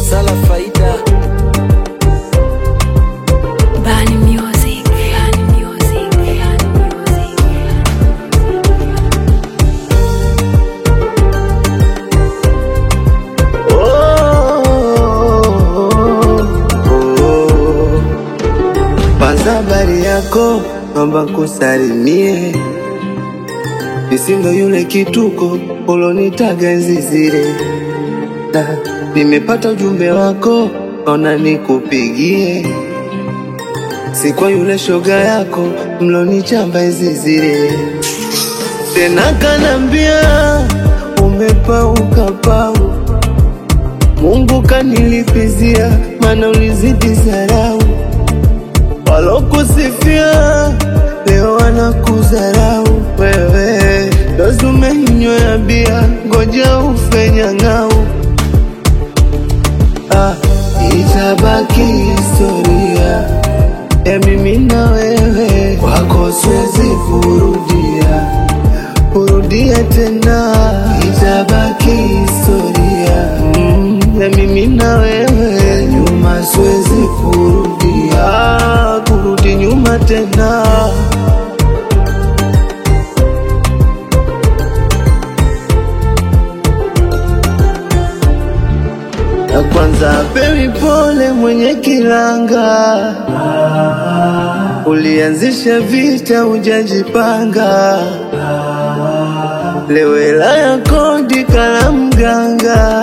Sala Faida Bani Music. Bani Music. Bani Music. Kwanza habari yako, naomba kusalimie, nisindo yule kituko ulonitaga enzi zile, na nimepata ujumbe wako, naona nikupigie, si kwa yule shoga yako mlonichamba enzi zile, tena kanambia umepauka pau, Mungu kanilipizia, mana ulizidi zarau walokusifia leo wanakudharau wewe, dozi umenywea bia, ngoja ufe nyang'au. Ah, itabaki historia ya mimi na wewe, kwako siwezi kurudia kurudia tena, itabaki historia mm, ya mimi na wewe, nyuma siwezi kurudia kurudi nyuma tena. Na kwanza pewi pole mwenye kilanga, ulianzisha vita hujajipanga, leo hela ya kodi kala mganga,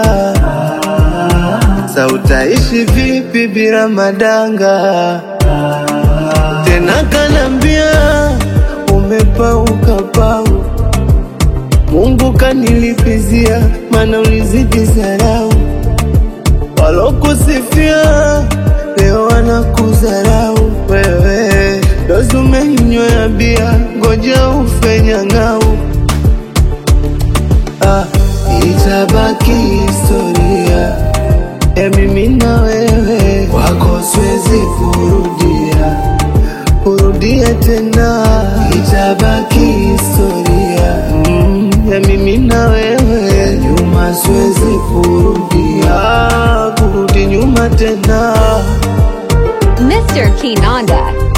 sa utaishi vipi bila madanga? Tena kanambia umepauka pau, Mungu kanilipizia, mana ulizidi zarau walokusifia leo wanakudharau wewe, dozi umenywea bia, ngoja ufe nyang'au. Ah, itabaki historia ya mimi na wewe, kwako siwezi kurudia kurudia tena, itabaki historia mm, ya mimi na wewe, nyuma siwezi kurudia kurudi nyuma tena. Mr. Kinanda.